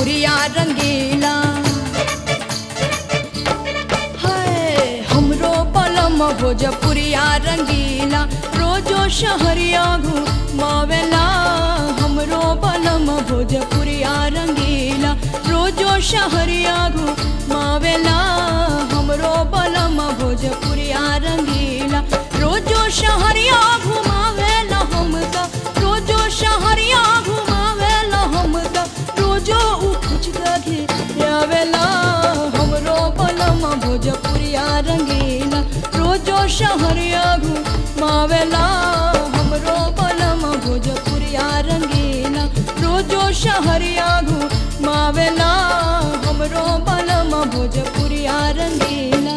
भोजपुरिया रंगीला है हमरो बलम भोजपुरिया रंगीला रोजो शहरिया घुमावेला हमरो बलम भोजपुरिया रंगीला रोजो शहरिया घुमावेला हमरो बलम भोजपुरिया रंगीला रोजो शहरिया घुमावेला हमका रोजो शहरिया घुमावेला हमका रोजो उखुच गघे आवेला हमरो बलम भोजपुरिया रंगीला रोजो शहरिया घुमावेला हमरो बलम भोजपुरिया रंगीला रोजो शहरिया घुमावेला हमरो बलम भोजपुरिया रंगीला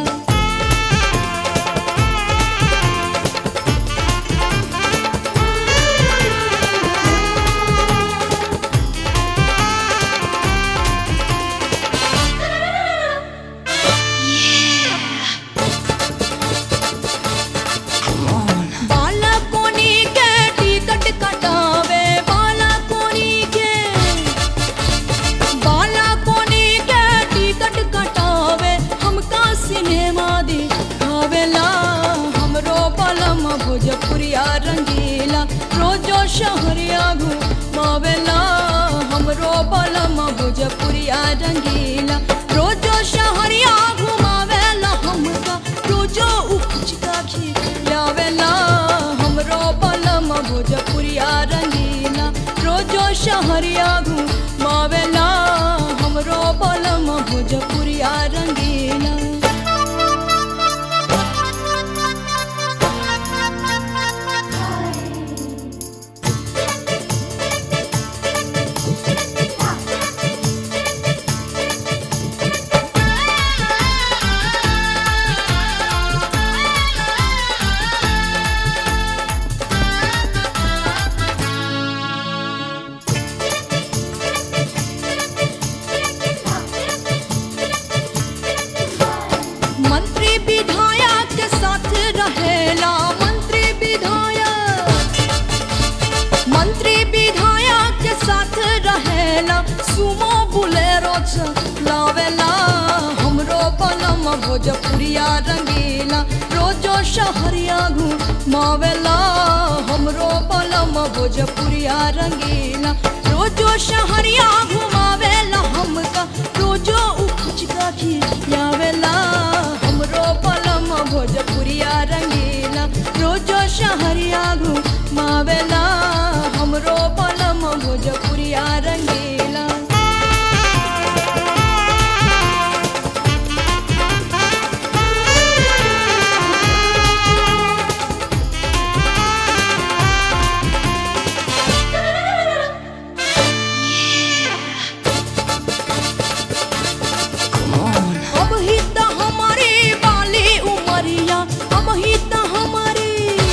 बाला कोनी के टिकट कटावे बाला कोनी के बाला कोनी के टिकट कटावे हमका सिनेमा दिखावेला हमरो बलम भोजपुरिया रंगीला रोजो शहरिया घुमावेला हमरो बलम भोजपुरिया रंगीला रोजो शहरिया घुमावेला हमका रोजो उपज का खिलावेला हमरो बलम भोजपुरिया रंगीला रोजो शहरिया घुमावेला हमरो बलम भोजपुरिया रंगीला मंत्री विधायक के साथ रहेला मंत्री विधायक मंत्री विधायक के साथ रहेला सुमो बुलेरो चलावेला हमरो बलम भोजपुरिया रंगीला रोजो शहरिया घुमावेला हमरो बलम भोजपुरिया रंगीला रोजो शहरिया घुमावेला हमका रोजो उखुच का खियावेला हमरो बलम भोजपुरिया रंगीला रोजो शहरिया घुमावेला हमरो बलम भोजपुरिया रंगीला अब ही त हमारी बाली उमरिया अब ही त हमारी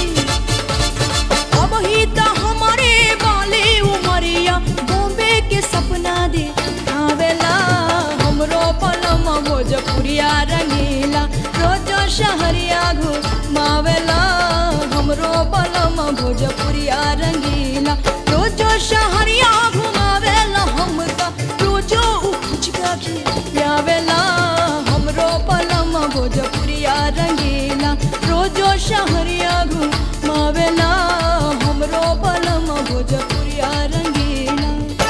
अब ही त हमारी बाली उमरिया बॉम्बे के सपना दे आवेला हमरो पलम भोजपुरिया रंगीला रोजो शहरिया घुमावेला हमरो पलम भोजपुरिया रंगीला रोजो शहरिया घुमावेला हमका रोजो उखुच का खियावेला हमरो पलम भोजपुरिया रंगीला रोजो शहरिया घुमावेला हमरो पलम भोजपुरिया रंगीला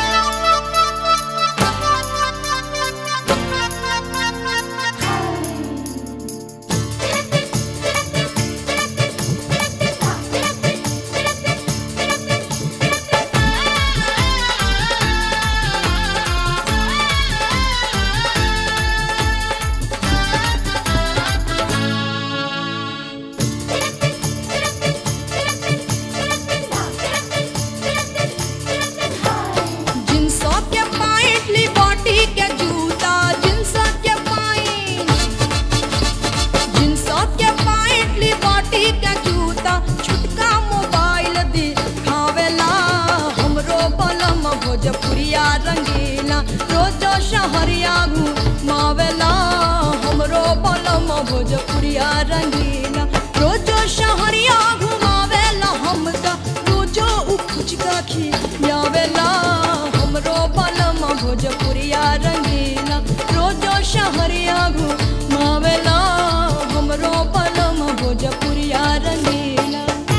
जिनसो के पाइट लिबर्टी के जूता जिनसो के पाइट जिनसो के पाइट लिबर्टी के जूता छुटका मोबाइल दिखावेला हमरो बलम भोजपुरिया रंगीला रोजो शहरिया घुमावेला हमरो बलम भोजपुरिया रंगीला रोजो शहरिया घुमावेला हमका रोजो उखुच का खियावेला हमरो बलम भोजपुरिया रंगीला रोजो शहरिया घुमावेला हमरो बलम भोजपुरिया रंगीला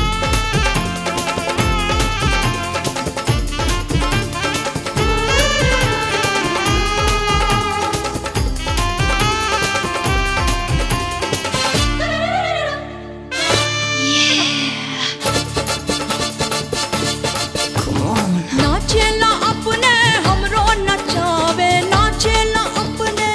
नाचेला अपने हमरो नचावे नाचेला अपने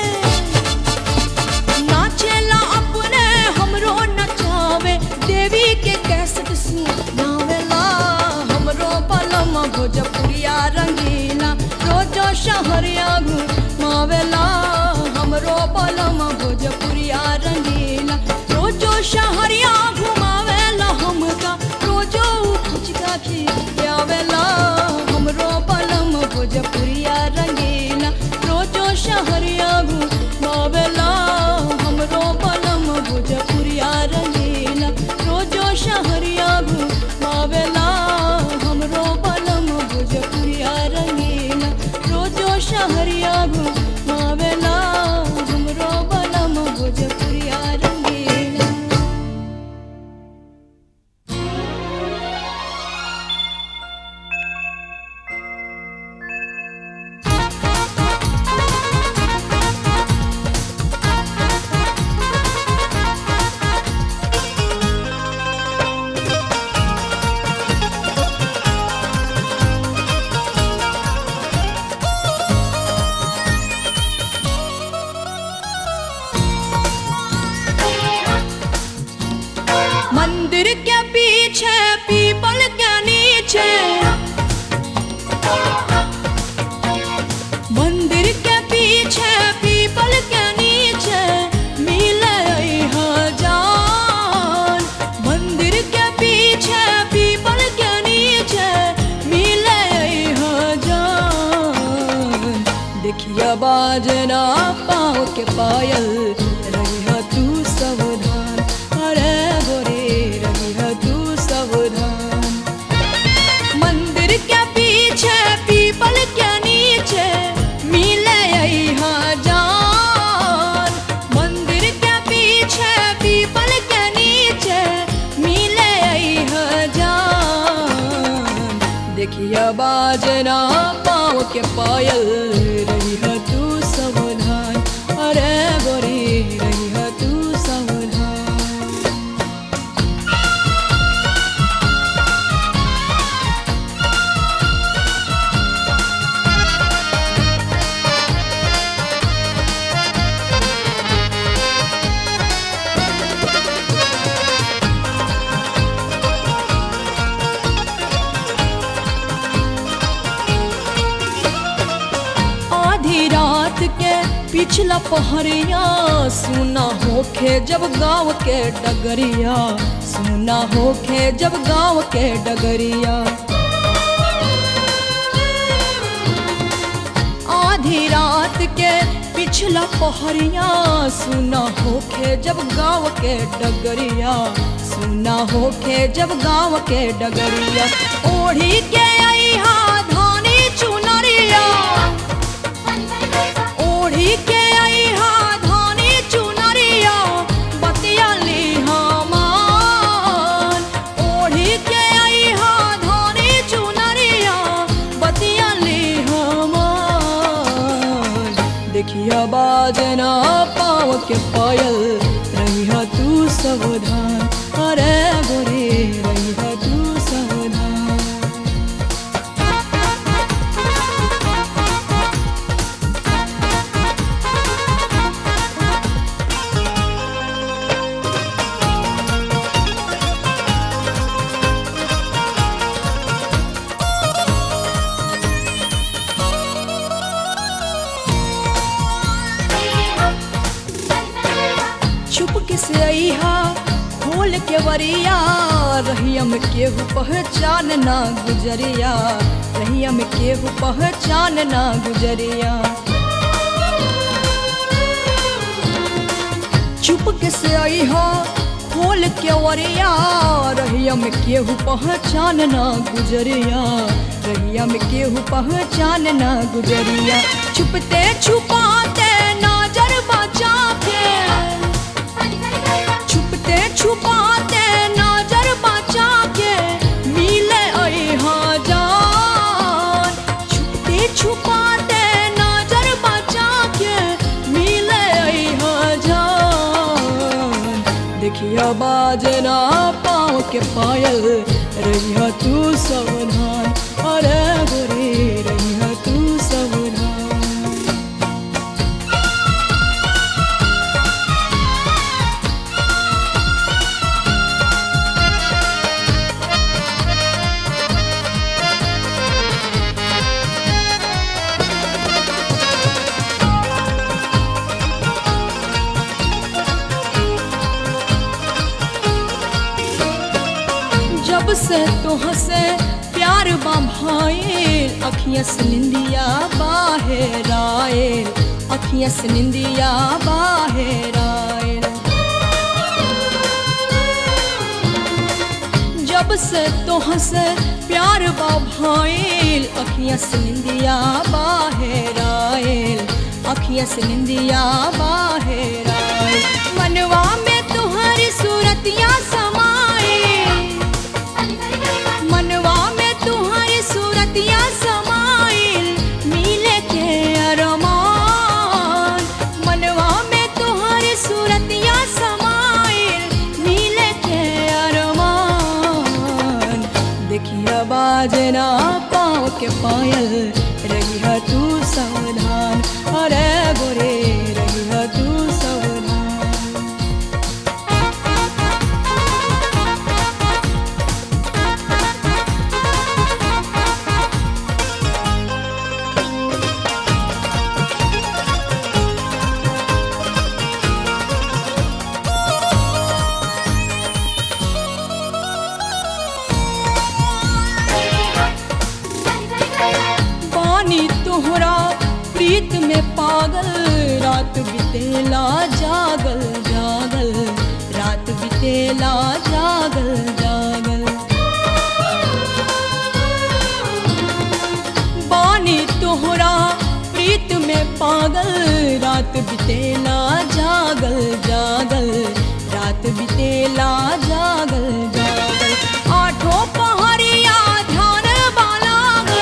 नाचेला अपने हमरो नचावे देवी के कैसेट सुनावेला हमरो पलम भोजपुरिया रंगीला रोजो शहरिया घुमावेला हमरो पलम भोजपुरिया रंगीला रोजो शहरिया घुमावेला हमका रोजो फुचका खियावेला हमरो पलम भोजपुरिया रंगीला रोजो शहरिया घुमावेला हमरो पलम भोजपुरिया रंगीला रोजो शहरिया घुमावेला हमरो पलम भोजपुरिया रंगीला रोजो शहरिया घुमावेला हमरो पलम भोजपुरिया रंगीला मंदिर के पीछे पीपल के नीचे मंदिर के पीछे पीपल के नीचे मिले जान मंदिर के पीछे पीपल के नीचे मिले जान देखिया बाजना पाँव के पायल रही तू सावधान अरे गोरे रही तू सावधान मंदिर के पीछे पीपल के नीचे मिले यहाँ जान मंदिर के पीछे पीपल के नीचे मिले यहाँ जान देखिया बाजना पाँव के पायल रही है तू सावधान अरे गोरी रही है तू सावधान आधी रात के पिछला पहरिया सुना होखे जब गाँव के डगरिया सुना होखे जब गाँव के डगरिया आधी रात के पिछला पहरिया सुना होखे जब गाँव के डगरिया सुना होखे जब गाँव के डगरिया ओढ़ी के अइहा धानी चुनरिया ओढ़ी के अइहा धानी चुनरिया बतिया लिहा मान ओढ़ी के अइहा धानी चुनरिया बतिया लिहा मान देखिया बाजना पाँव के पायल रहिया तू सावधान अरे गोरे रहिया तू सावधान छुप के से अइहा खोल के वरिया रहिया में केहू पहचान ना गुजरिया रहिया में केहू पहचान ना गुजरिया चुप के से अइहा खोल के वरिया रहिया में केहू पहचान ना गुजरिया रहिया में केहू पहचान ना गुजरिया छुपते छुपाते नजर बचा के छुपते छुपाते नजर बचा के मिले अहा जान छुपते छुपाते नजर बचा के मिले अहा जान देखिया बाजना पाँव के पायल रहिया तू सावधान अरे गोरे रहिया तू सावधान जब से तो हंसे प्यार बा भाईल अखियां से निंदिया बाहर आयल अखियां से निंदिया बाहर आयल जब से तो हंसे प्यार बा भाईल अखियां से निंदिया बाहर आयल अखियां से निंदिया बाहर आयल मनवा में तुम्हारी सूरतियां समाए मनवा में तुम्हारी सूरतियां समाइल मिले के अरमान मनवा में तुम्हारी सूरतियां समाइल मिले के अरमान देखिया बाजना पाँव के पायल रहिया तू सावधान अरे गोरे रहिया तू सावधान पानी तोहरा प्रीत में पागल रात बितेला जागल जागल रात बितेला जागल जागल पानी तोहरा प्रीत में पागल रात बितेला जागल जागल रात बितेला जागल जागल आठों पहरिया ध्यान बाला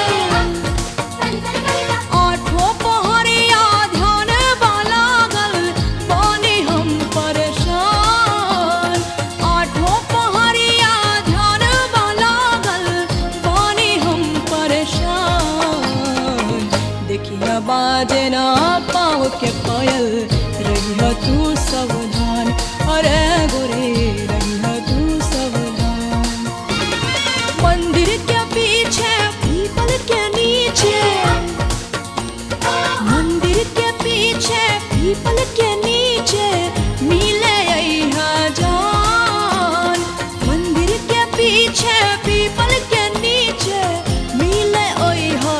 आठों पहरिया ध्यान बाला गल पानी हम परेशान आठों पहरिया ध्यान बाला गल पानी हम परेशान देखिया बाजना पाँव के पायल रहिया तू सावधान अरे गोरे रहिया तू सावधान मंदिर के पीछे पीपल के नीचे मंदिर के पीछे पीपल के नीचे मिले अइहा जान मंदिर के पीछे पीपल के नीचे मिले अइहा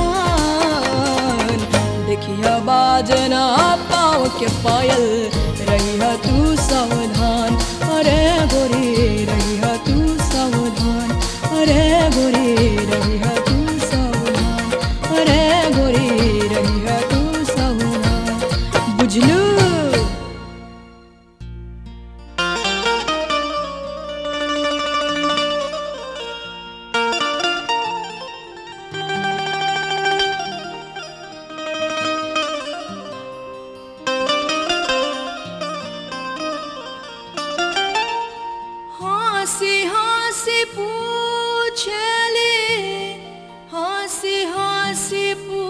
जान देखिया बाजना पाँव के पायल रहिया तू सावधान अरे गोरे रहिया तू सावधान अरे गोरे रहिया तू सावधान अरे गोरे रहिया तू सावधान बुझलू हंसी हंसी पूछले हंसी हंसी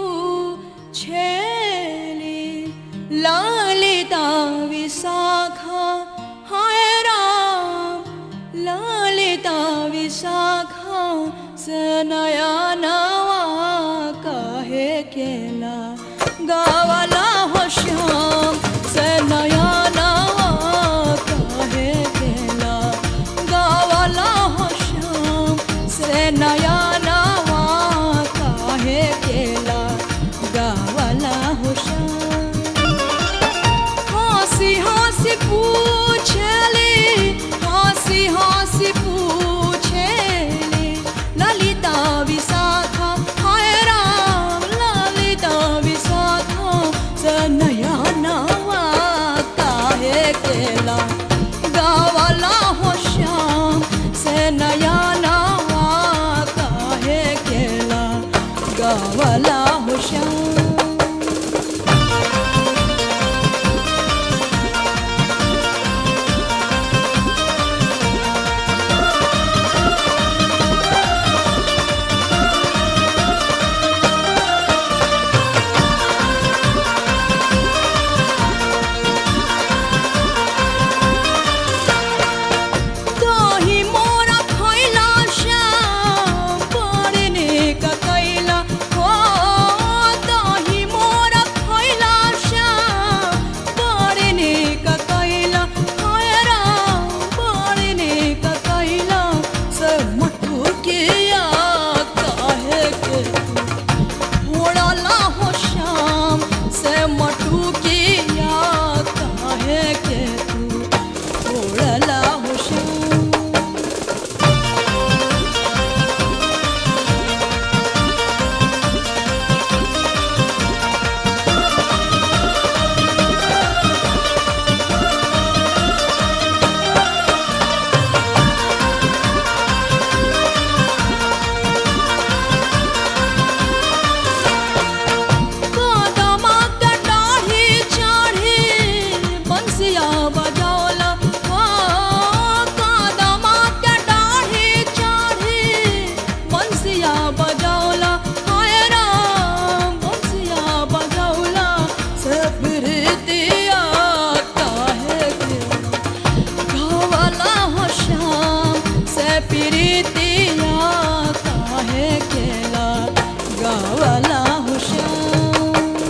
पूछले ललिता विशाखा हाय राम ललिता विशाखा से नया नवा कहे केला गावला हो श्याम से नया नवा कहे केला गावला हो श्याम से नया नवा काहे केला गावला हो श्याम हंसी हंसी पूछले बंसिया बजौला हाय राम बंसिया बजौला से प्रीतिया काहे के गावला हो श्याम से प्रीतिया काहे केला गावला हो श्याम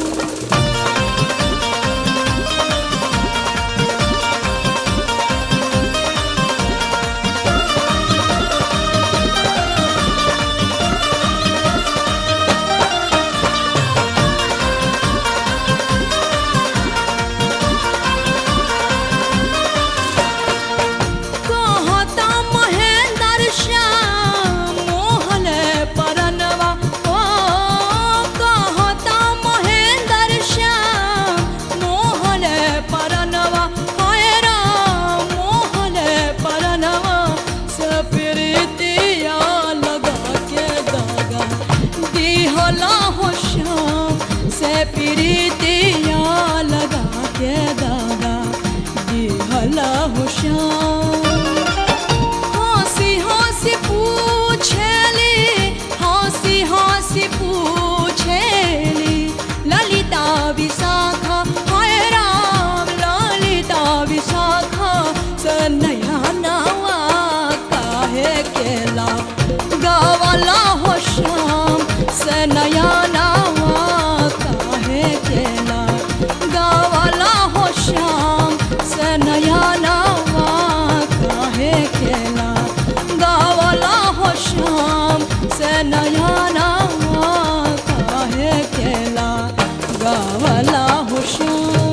कहता महेंद्र श्याम मोहन परनवा ओ कहता महेंद्र श्याम मोहन परनवा हाय राम मोहन परनवा सप्रीतिया लगा के दागा दिहला हो श्याम से प्रीतिया लगा के दागा दिहला हो श्याम हंसी हंसी पूछेली हंसी हंसी पूछेली ललिता विशाखा हाय राम ललिता विशाखा सनया नवा काहे केला गावला हो श्याम सनया नवा काहे केला गावला हो श्याम सनया नवा काहे केला गावला हो श्याम सनया नवा काहे केला गावला हो श्याम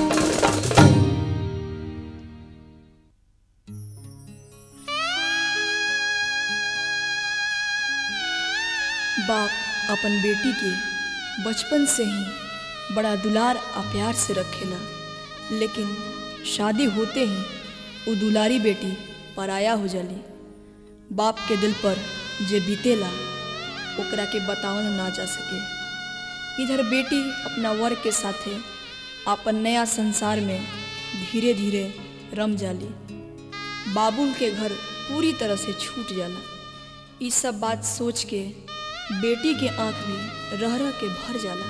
बाप अपन बेटी के बचपन से ही बड़ा दुलार आ प्यार से रखेला लेकिन शादी होते ही वो दुलारी बेटी पराया हो जाली बाप के दिल पर जे बीतेला ओकरा के बतावल ना जा सके इधर बेटी अपना वर के साथे अपन नया संसार में धीरे धीरे रम जाली बाबुल के घर पूरी तरह से छूट जाला ई सब बात सोच के बेटी के आंख में रह रह के भर जाला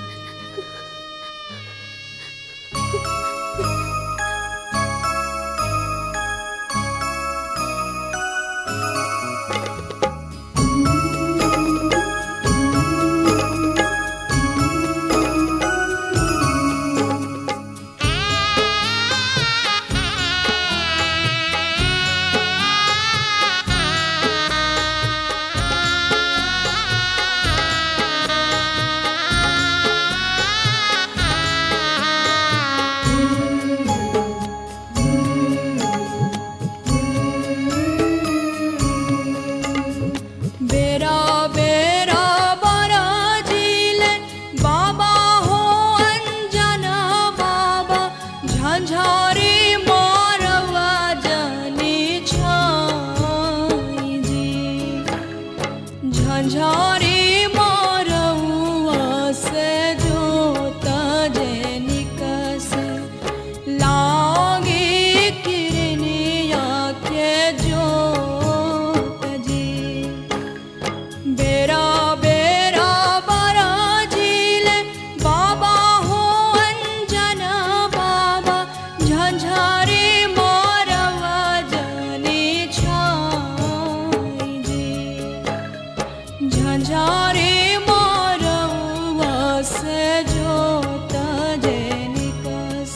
बेरा बेरा बरा जिले बाबा हो अंजना बाबा झंझारी मारवा जनी छाई जी झंझारी मारवा से जोता जनिकस लागे किरनिया के जोत जी बेरा बेरा बरा झीले बाबा हो अंजना बाबा झंझारे मारवा जनी छाई जी झंझारे मारवा से जोता जनिकस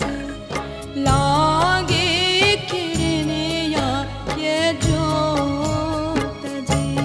लागे किरनिया के जोत जी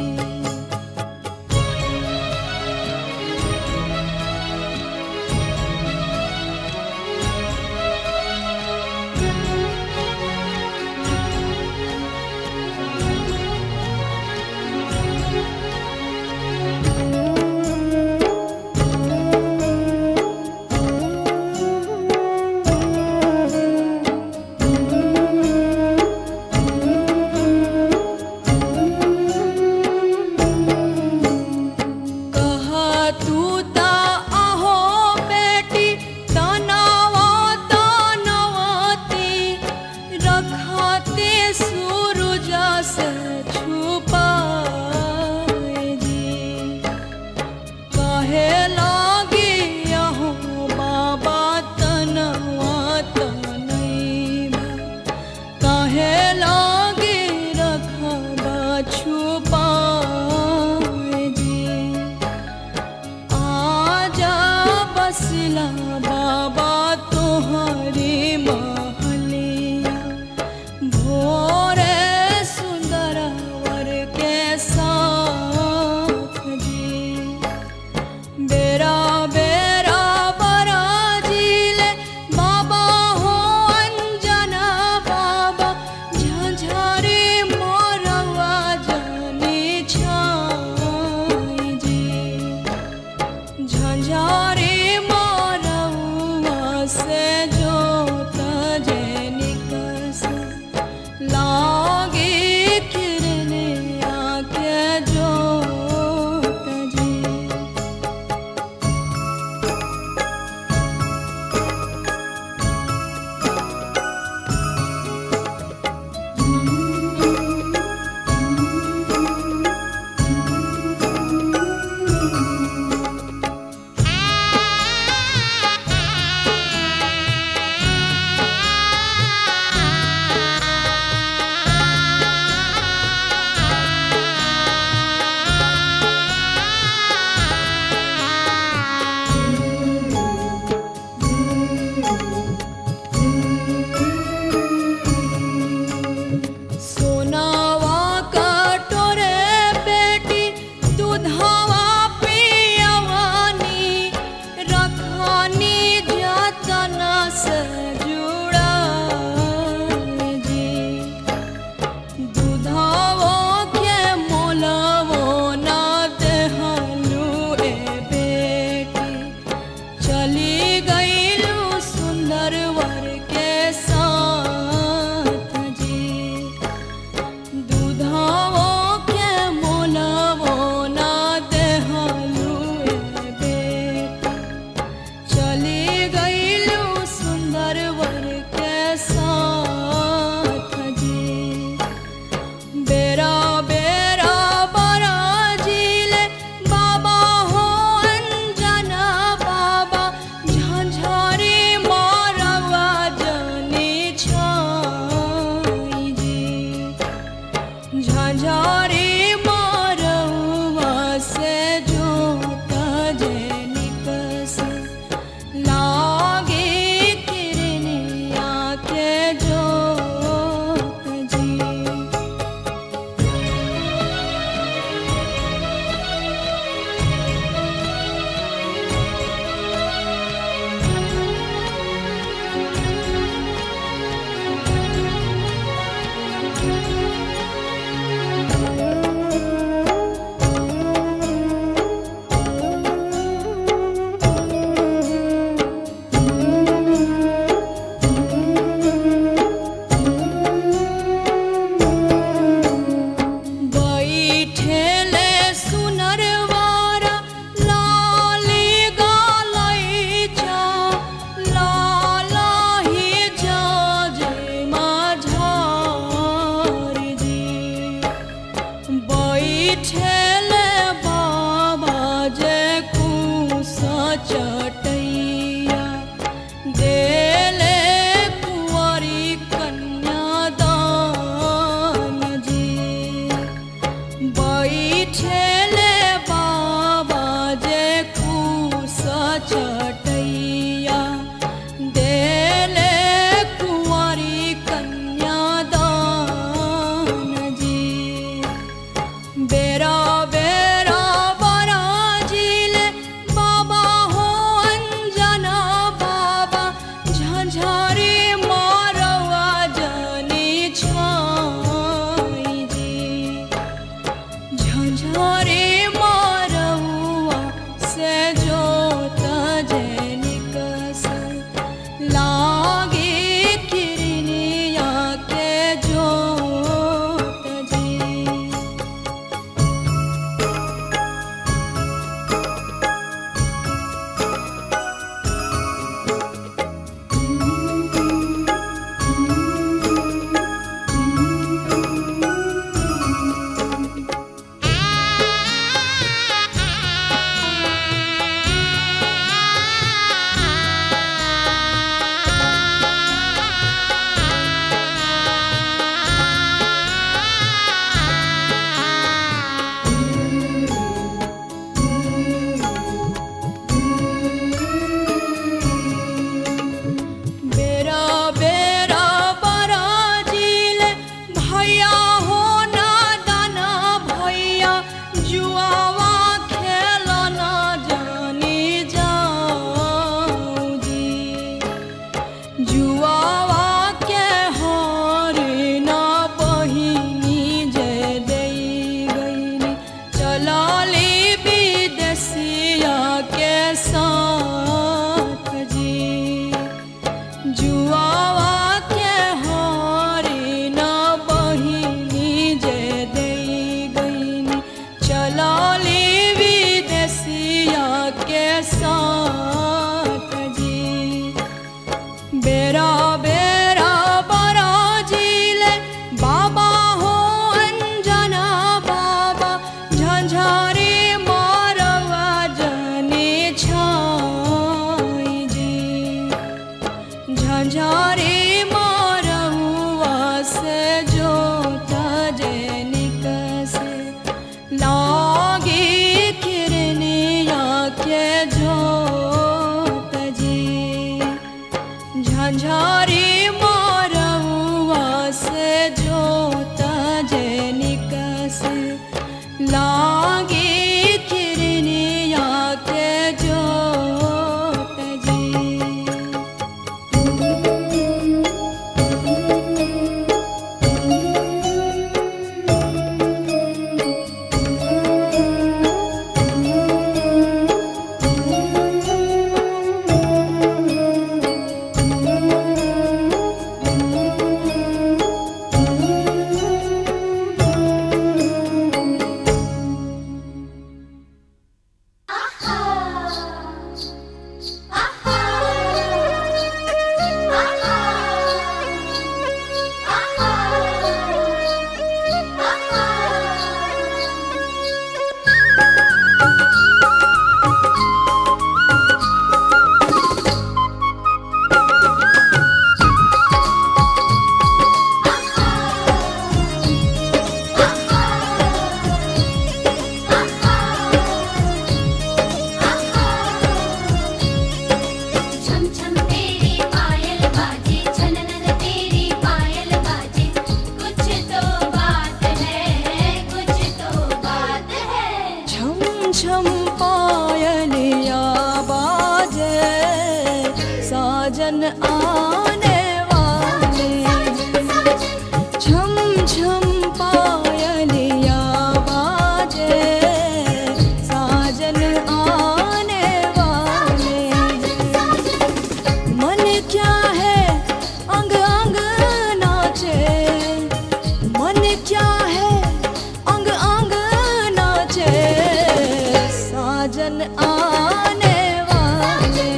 साजन आने वाले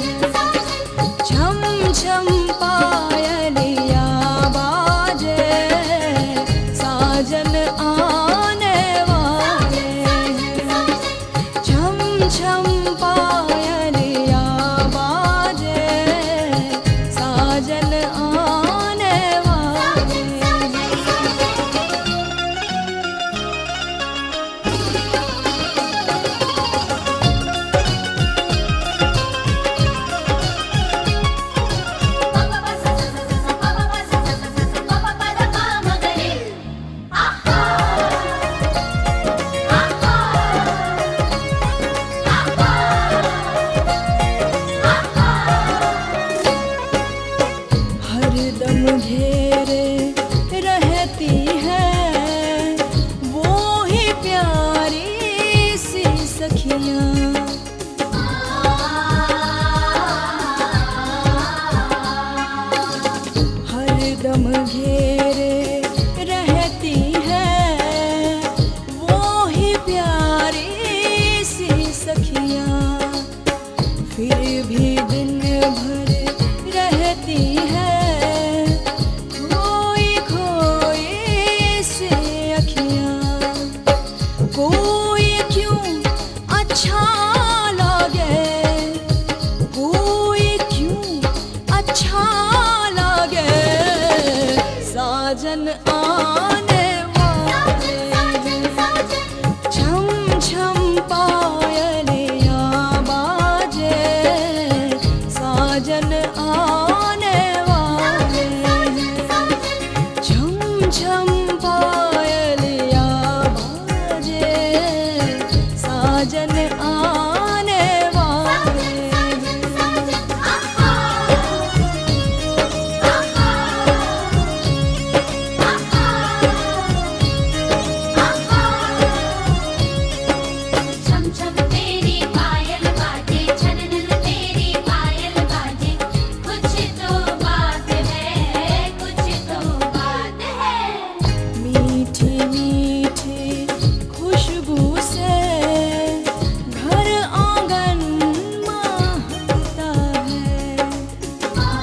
छम छम पायलिया बाजे साजन आने वाले छम छम पायलिया बाजे साजन आने वाले हरदम घेरे रहती है वो ही प्यारी सी सखियाँ हरदम घेरे रहती है वो ही प्यारी सी सखियाँ फिर भी दिन भर रहती है खोई खोई से अखियाँ कोई क्यों अच्छा लगे कोई क्यों अच्छा लगे साजन आने वाले छम छम पायलिया बाजे साजन आने वाले छम छम पायलिया बाजे साजन आने वाले छम छम तेरी पायल बाजे छनन तेरी पायल बाजे कुछ तो बात है कुछ तो बात है मीठी मीठी खुशबू से घर आंगन महकता है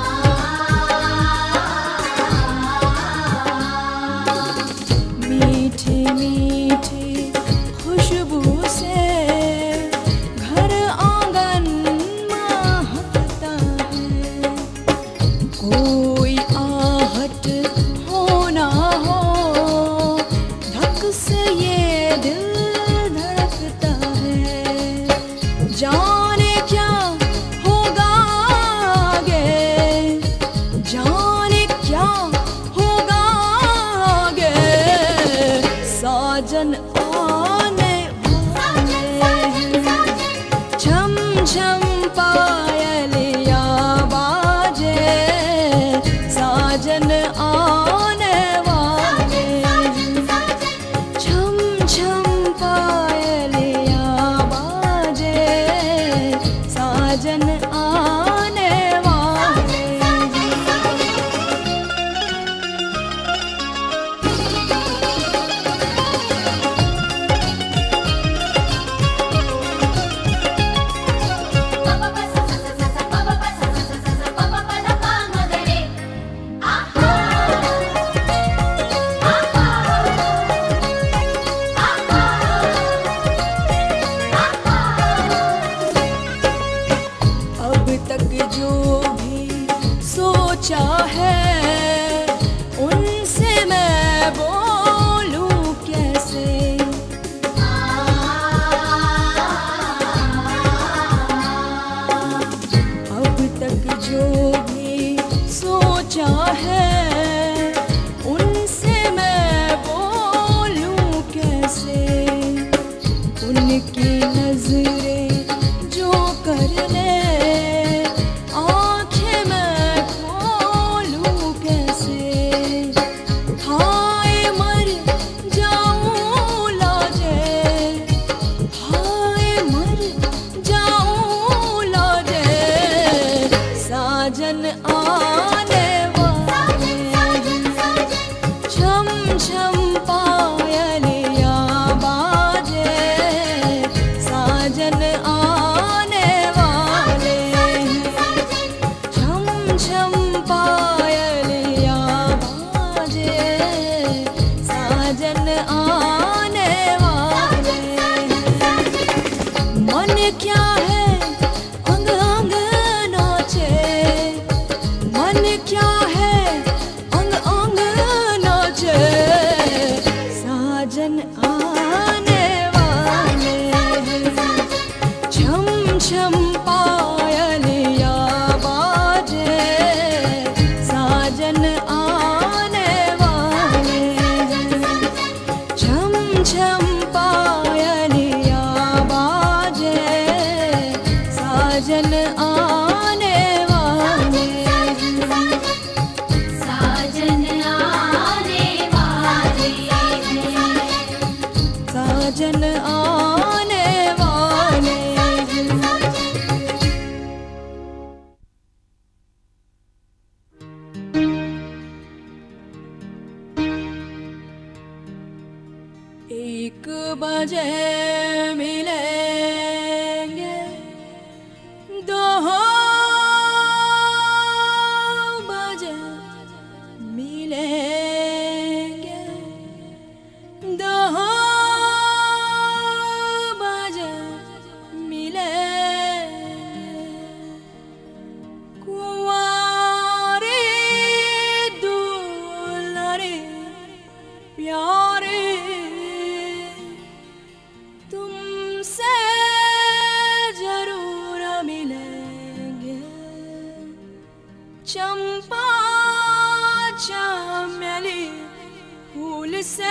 मीठी मीठी खुशबू से घर आंगन महकता है कोई आहट हो ना हो धक से ये दिल धड़कता है जाने क्या होगा आगे जाने क्या होगा आगे साजन आने वाले हैं छम छम पायलिया बाजे साजन आने वाले छम छम पायलिया बाजे मन क्या है अंग अंग नाचे मन क्या है अंग अंग नाचे साजन आने वाले हैं छम छम पायलिया बाजे साजन आने वाले हैं छम छम पायलिया बाजे साजन आने वाले हैं साजन आने वाले हैं साजन आने वाले हैं एक बजे मिलेंगे दो बजे मिलेंगे दो बजे मिलेंगे कुंवारी दुलारी प्यारे तुमसे जरूर मिलेंगे चंपा चमेली फूल से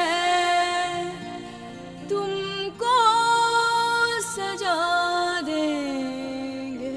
तुमको सजा देंगे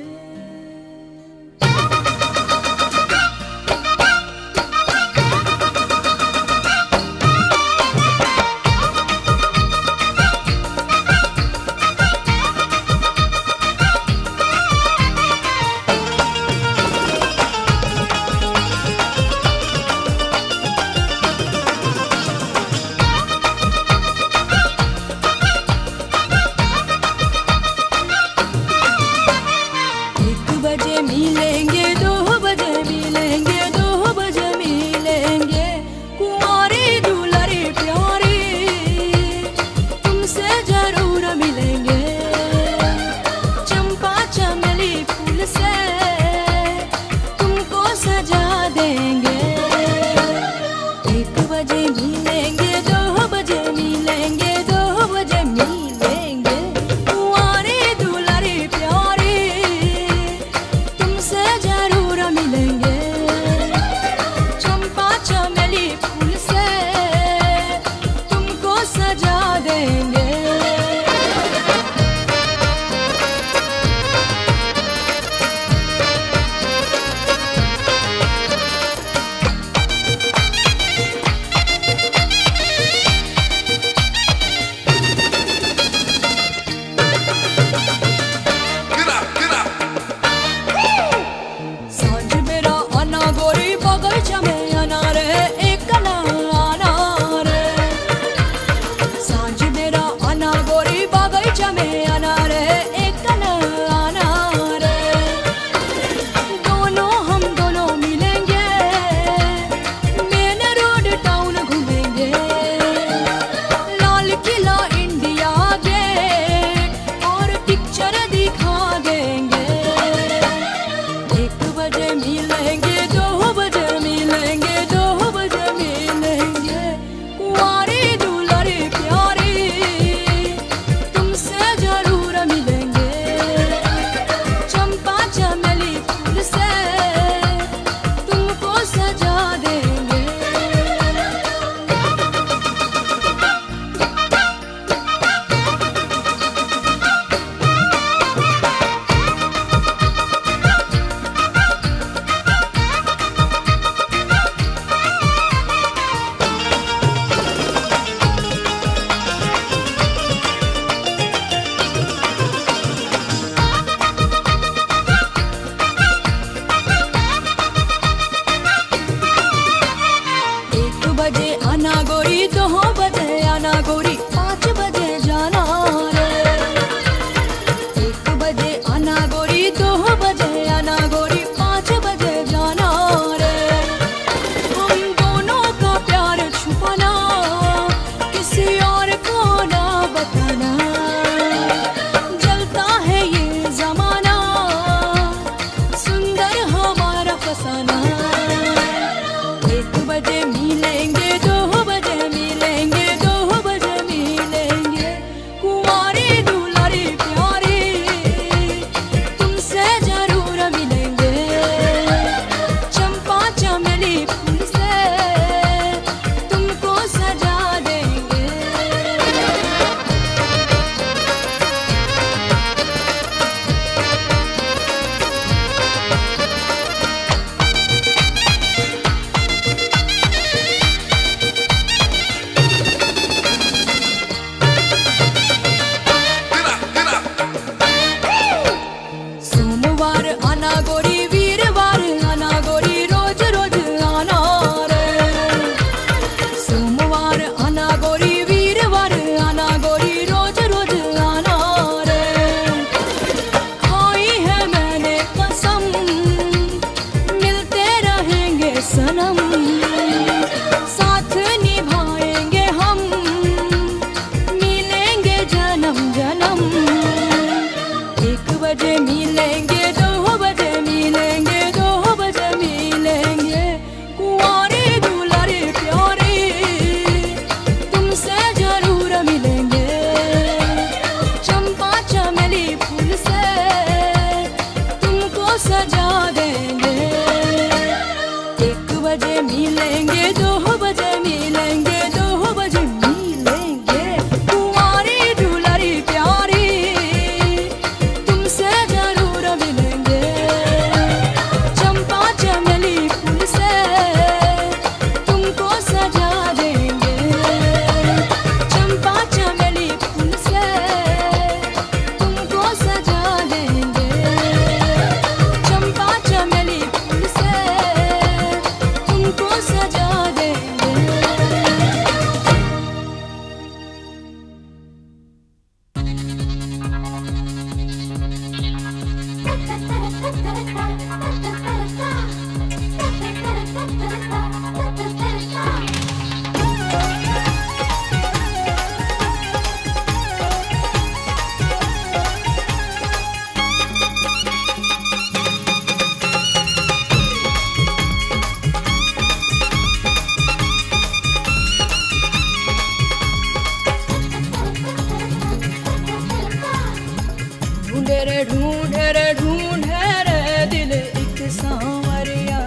ढूंढे रे ढूंढे रे ढूंढे रे दिल एक सांवरिया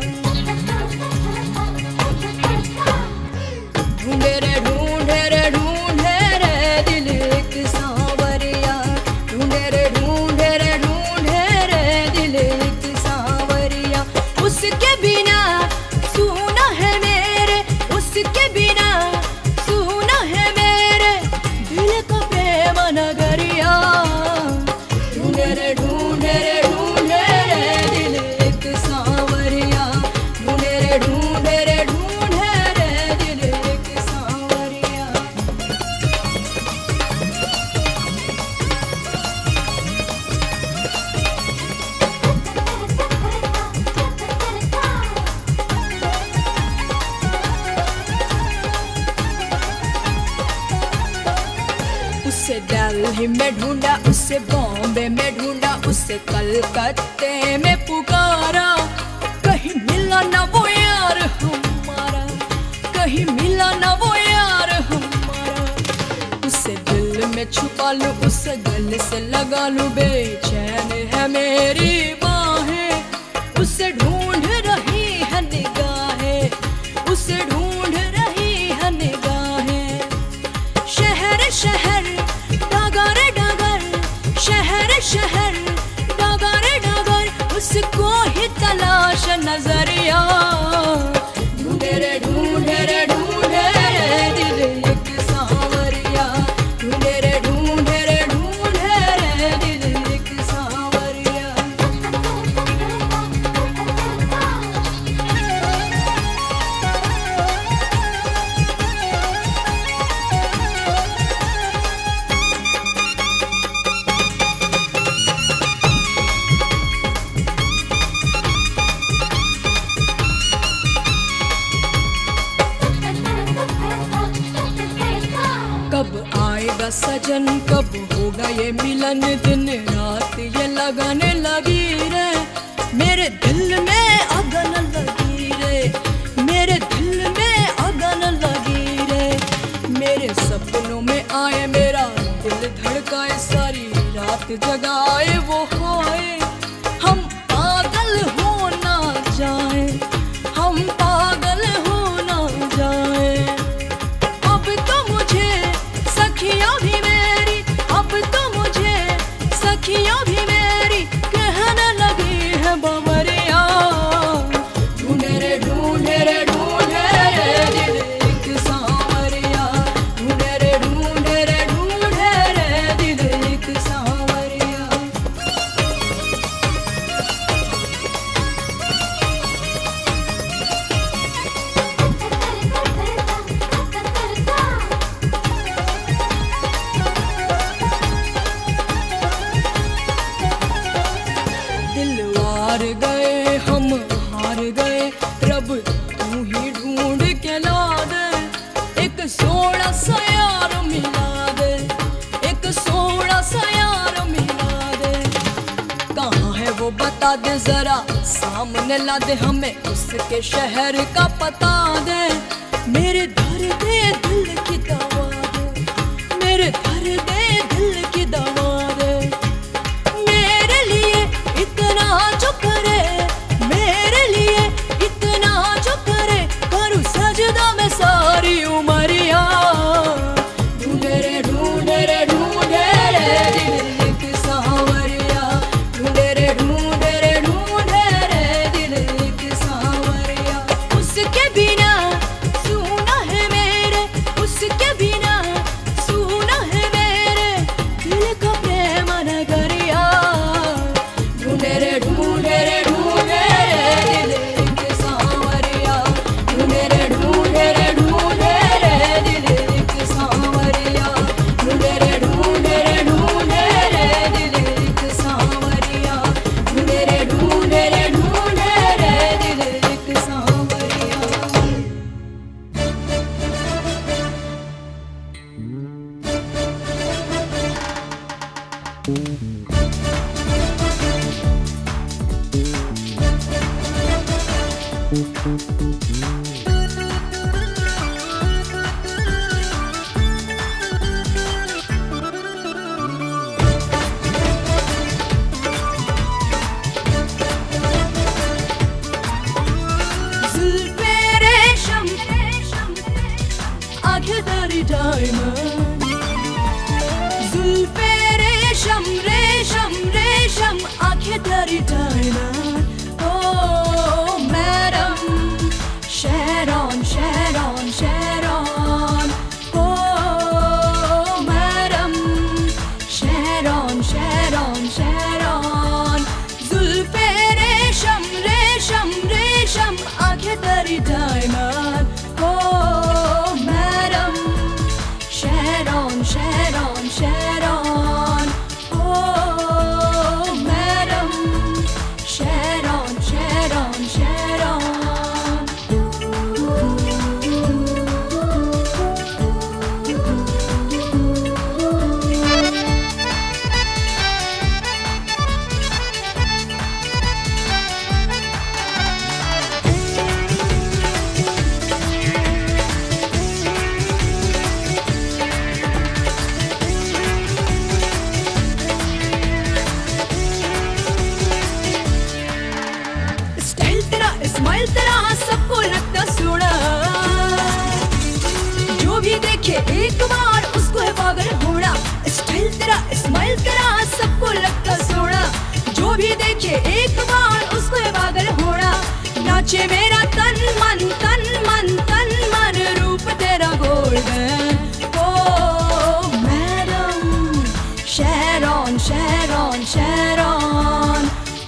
ढूंढे रे ढूंढे रे ढूंढे रे दिल एक सांवरिया ढूंढे रे ढूंढे रे ढूंढे रे दिल एक सांवरिया उसके बिना सुना है मेरे उसके बिना सुना है मेरे दिल का प्रेम नगरिया ढूंढे रे ढूंढे रे ढूंढे रे दिल एक सांवरिया ढूंढे रे ढूंढे रे ढूंढे रे दिल एक सांवरिया उसे दिल्ली में ढूंढा उसे बॉम्बे में ढूंढा उसे कलकत्ते में पुकारा कहीं मिला ना वो यार हमारा कहीं मिला ना वो यार हमारा उसे दिल में छुपा लूं उसे गले से लगा लूं बेचैन है मेरी बाहें उसे ढूंढ रही है निगाहें उसे ढूंढ रही है निगाहें शहर शहर डगर डगर शहर शहर डगर डगर उसको ही तलाश नजरिया ढूंढे रे ढूंढे रे ढूंढे रे दिल एक सांवरिया ढूंढे रे ढूंढे रे ढूंढे रे दिल एक सांवरिया कब आएगा सजन कब होगा ये मिलन दिन रात ये लगाने लगी रे मेरे दिल में अगन लगी रे मेरे दिल में अगन लगी रे मेरे सपनों में आए मेरा दिल धड़काए सारी रात जगाए वो हाय हम पागल हो ना जाए हम पागल हो ना जाए अब तो मुझे सखियां भी मेरी अब तो मुझे सखियां भी मेरी कहने लगी है बवरिया ढूंढे रे ढूंढे रे ढूंढे रे दिल एक सांवरिया ढूंढे रे ढूंढे रे ढूंढे रे दिल एक सांवरिया दिलवार गए हम हार गए रब तू ही ढूंढ के ला दे एक सोना सा यार मिला दे एक सोना सा यार मिला दे कहाँ है वो बता दे जरा सामने ला दे हमें उसके शहर का पता दे मेरे दर्द दिल की दवा दे मेरे दर्द दिल की दवा दे मेरे लिए इतना जो करे मेरे लिए इतना जो करे करूँ सजदा में सारी उमरिया ढूंढे रे ढूंढे रे ढूंढे रे दिल एक सांवरिया ढूंढे रे ढूंढे रे ढूंढे रे दिल एक सांवरिया उसके बिना सुना है मेरे जुल्फे रेशम आंखें तेरी डायमंड जुल्फे रेशम रेशम रेशम आंखें तेरी डायमंड ओ मैडम शेरॉन शेरॉन शेरॉन ओ मैडम शेरॉन शेरॉन शेरॉन जुल्फे रेशम रेशम रेशम आंखें तेरी डायमंड ओ मैडम शेरॉन शेरॉन शेरॉन ओ madam Sharon Sharon Sharon style तेरा स्माइल तेरा सबको लगता सोना जो भी देखे एक बार उसको है पागल होना स्टाइल तेरा स्माइल तेरा सबको लगता सोना जो भी देखे एक बार उसको है पागल होना नाचे मेरा तन मन तन मन तन मन रूप तेरा गोल्डन ओ मैडम शेरॉन शेरॉन शेरॉन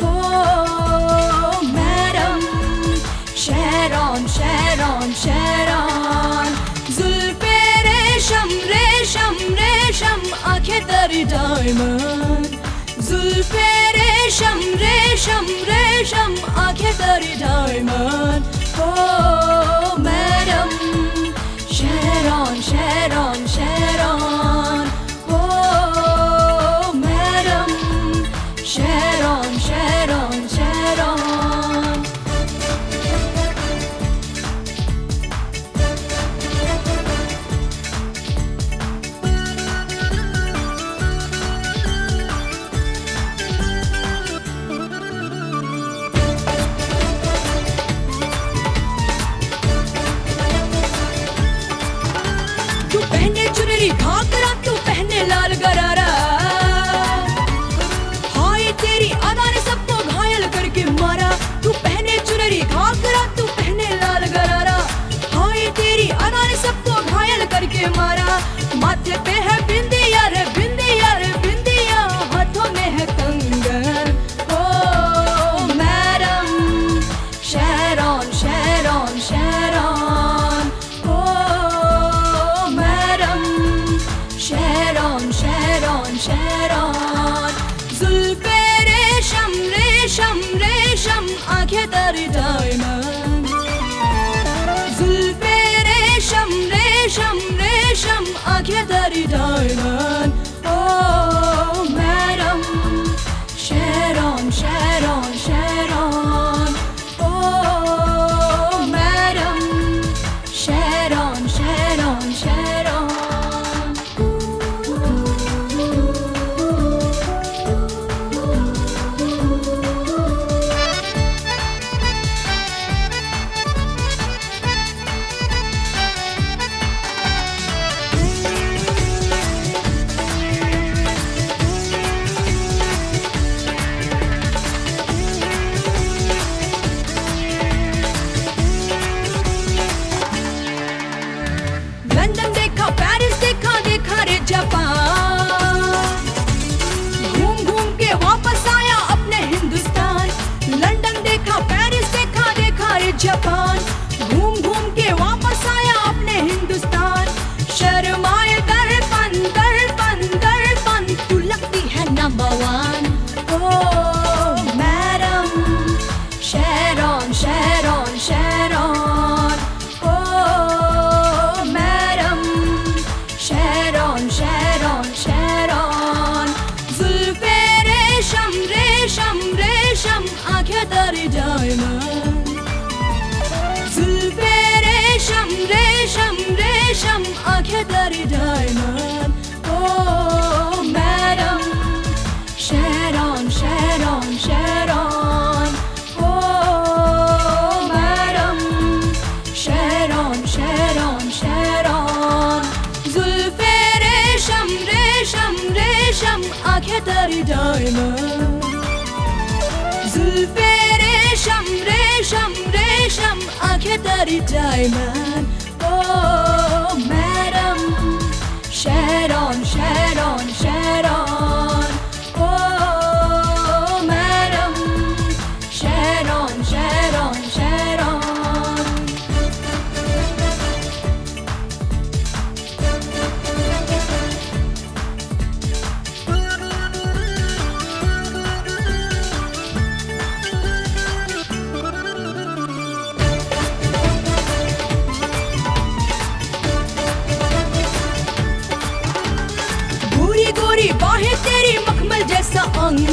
ओ मैडम शेरॉन शेरॉन शेरॉन जुल्फे रेशम रेशम रेशम आंखें तेरी डायमंड जुल्फे रेशम रेशम रेशम आंखें तेरी डायमंड ओ मैडम शेरॉन शेरॉन शेरॉन ओ मैडम शेरॉन शेरॉन शेरॉन तू पहने चुनरी घाघरा तू पहने लाल गरारा हाय तेरी अदा ने सबको घायल करके मारा तू पहने चुनरी घाघरा तू पहने लाल गरारा हाय तेरी अदा ने सबको घायल करके मारा माथे पे है बिंदिया रे बिंदिया रे बिंदिया हाथों में है कंगन ओ मैडम शेरॉन शेरॉन शेरॉन ओ मैडम शेरॉन शेरॉन शेरॉन जुल्फे रेशम रेशम रेशम आंखें तेरी डायमंड जुल्फे रेशम रेशम रेशम आंखें तेरी डायमंड ओ मैडम शेरॉन शेरॉन शेरॉन ओ madam Sharon Sharon Sharon diamond जुल्फे रेशम रेशम रेशम आंखें तेरी डायमंड ओ मैडम शेरॉन शेरॉन शेरॉन ओ मैडम शेरॉन शेरॉन शेरॉन गोरी गोरी बाहें तेरी मखमल जैसा अंग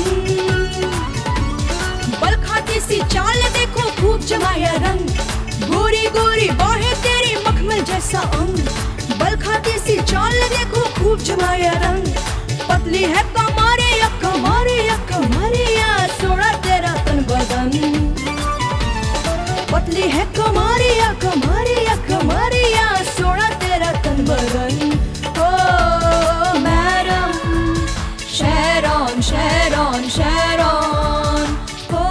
बल खाती सी चाल देखो खूब जमाया रंग गोरी गोरी बाहें तेरी मखमल जैसा अंग बल खाती सी चाल देखो खूब जमाया रंग पतली है कमारे या कमारे या कमारे या सोना तेरा तन बदन पतली है कमारिया कमारिया कमारिया सोना तेरा तन बदन ओ मैडम शेरॉन शेरॉन शेरॉन ओ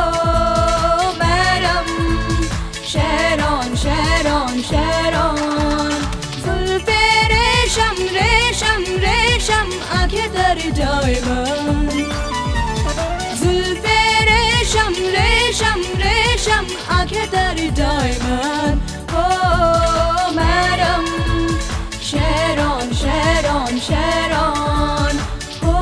मैडम शेरॉन शेरॉन शेरॉन जुल्फे रेशम रेशम रेशम आंखें तेरी डायमंड जुल्फे रेशम रेशम रेशम आंखें तेरी डायमंड ओ मैडम शेरॉन शेरॉन शेरॉन ओ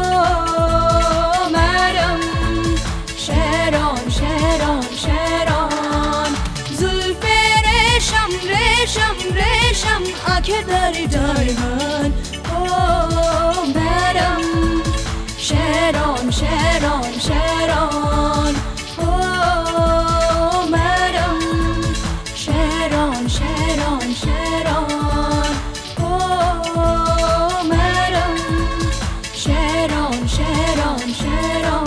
मैडम शेरॉन शेरॉन शेरॉन जुल्फे रेशम रेशम रेशम आंखें तेरी डायमंड ओ madam Sharon, Sharon, Sharon. Oh, madam. Sharon, Sharon, Sharon. Oh, madam. Sharon, Sharon, Sharon.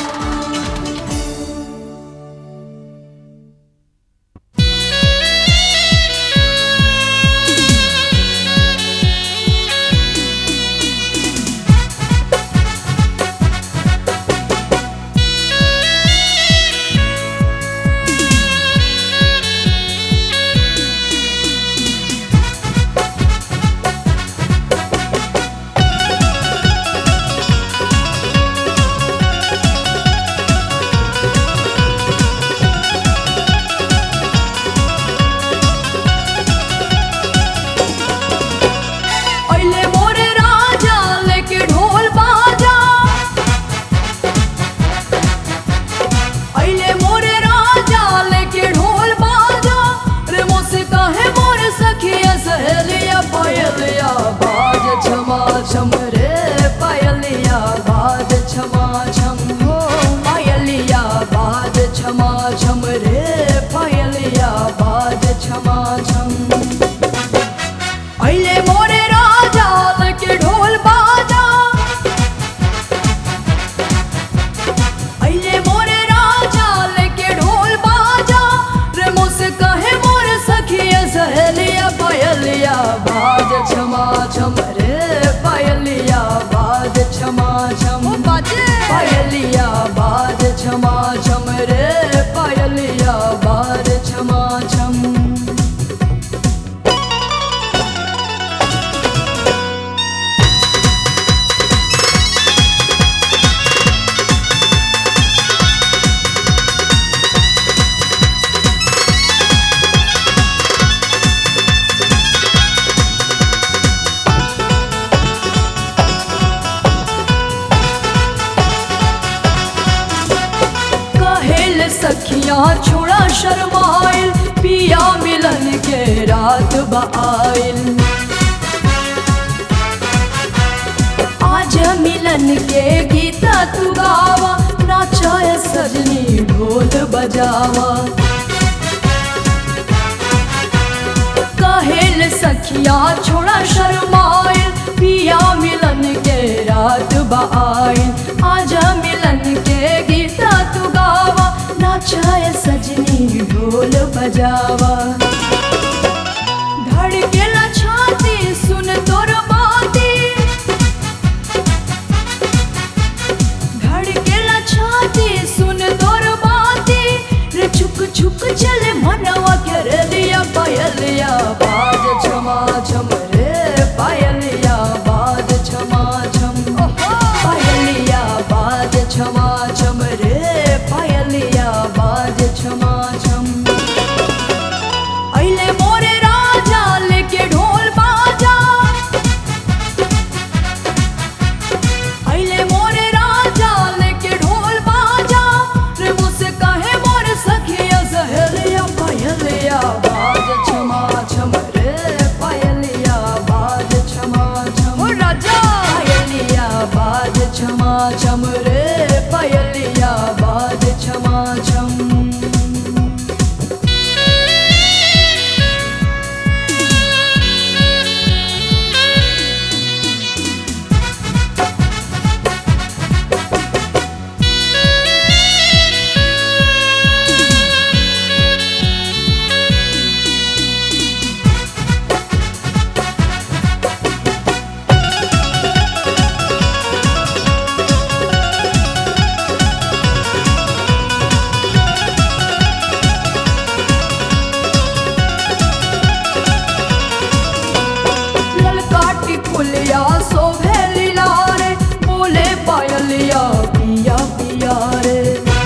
अइले मोरे राजा लेके ढोल बाजा अइले मोरे राजा लेके ढोल बाजा रे मोसे काहे मोरे सखिया सहेलिया पायलिया बाज छमा छम रे पायलिया बाज छमा छम हो पायलिया बाज छमा छम रे पायलिया बाज छमा छम अइले मोरे राजा लेके ढोल बाजा अइले मोरे राजा लेके ढोल बाजा रे मुझसे कहे मोरे सखिया सहेलिया पायलिया बाज छमा छम रे पायलिया बाज छमा छम बाजे पायलिया बाज छमा छम रे पायलिया बाज छमा छम कहेल सखिया छोड़ा शर्माइल पिया मिलन के रात बाइल आज मिलन के गीता तू गावा नाचाए सजनी ढोल बजावा कहेल सखिया छोड़ा शर्माइल पिया मिलन के रात बाइल आजा मिलन के गीता तू गावा नाचाए सजनी ढोल बजावा धड़केला छाती सुन तोर बाती धड़केला छम रे पायलिया बाज छमा छम अइले मोरे राजा लेके ढोल बाजा अइले मोरे राजा लेके ढोल बाजा रे मुझसे कहे मोरे सखिया सहेलिया पायलिया बाज छमा छम रे पायलिया बाज छमा छम ओ राजा पायलिया बाज छमा छम रे पायलिया बाज छमा छम ललकाटी फुलिया शोभे लीला रे बोले पायलिया पिया पिया रे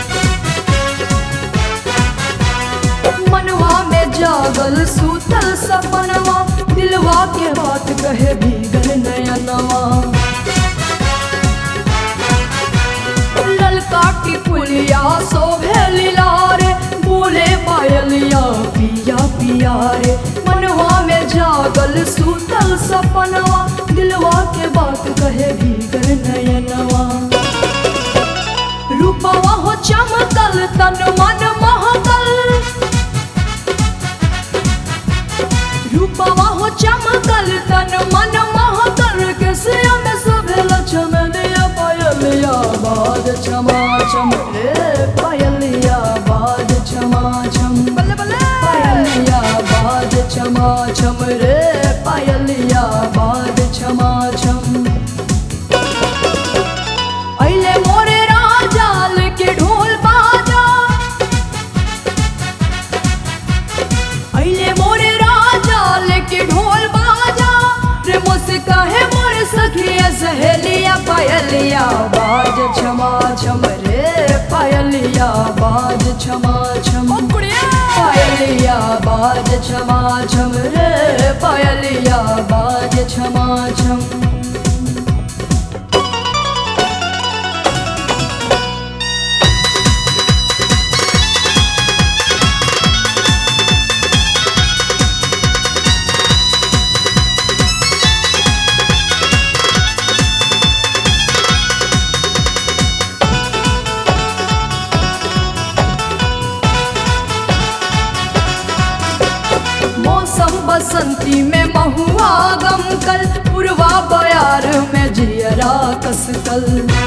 मनवा में जागल सूतल सपनवा दिलवा के बात कहे भीगल नयनवा ललकाटी फुलिया शोभे लीला रे बोले पायलिया पिया पिया रे मनवा में जागल सूतल सपनवा दिलवा के बात कहे भीगर नयनवा रूपवा हो चमकल तन मन महकल रूपवा हो चमकल तन मन महकल के सिया में सभे लछम दिया पायलिया बाज छमा छम रे पायलिया बाज छमा छम बल्ले बल्ले पायलिया बाज छमा छम रे पायलिया बाज छमा छम अइले मोरे राजा लेके ढोल बाजा अइले मोरे राजा लेके ढोल बाजा रे मुझसे कहे मोरे सखिया सहेलिया पायलिया बाज छमा छम रे पायलिया बाज छमा छम पायलिया बाज छमा छम रे पायलिया बाज छमा छम मौसम बसंती में महुआ गम कल पुरवा बयार में जियरा कसकल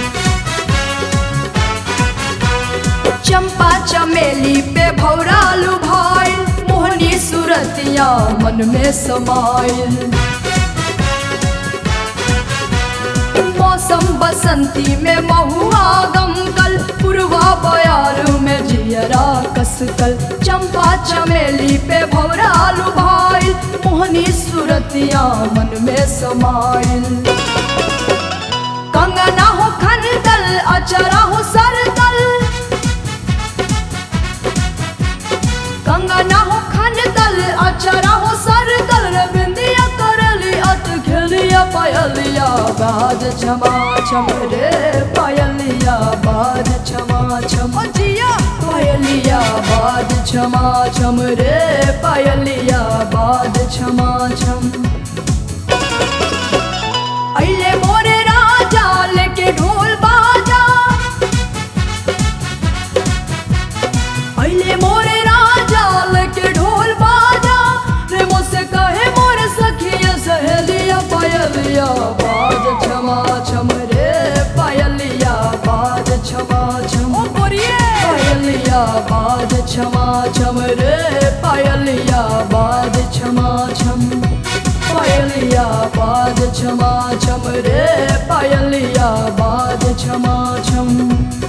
चंपा चमेली पे भौरालू भाई मोहनी सूरतिया मन में समाइल मौसम बसंती में महुआ गम कल पुरवा बयार में जियरा कसकल चंपा चमेली पे भौरालू भाई मोहनी सूरतिया मन में समाइल कंगना हो खनदल अचरा हो सरदल कंगना हो खनदल अचरा हो सरदल रे बिंदिया करली अत खेलिया पायलिया बाज छमा छम रे पायलिया बाज छमा छम जिया पायलिया बाज छमा छम रे पायलिया बाज छमा छम अइले मोरे राजा लेके ढोल बाजा अइले मोरे राजा लेके ढोल बाजा रे मुझसे कहे मोरे सखिया सहेलिया पायलिया बाज छमा छम रे पायलिया बाज छमा छम पायलिया बाज छमा छम रे पायलिया बाज छमा छम पायलिया बाज छमा छम रे पायलिया बाज छमा छम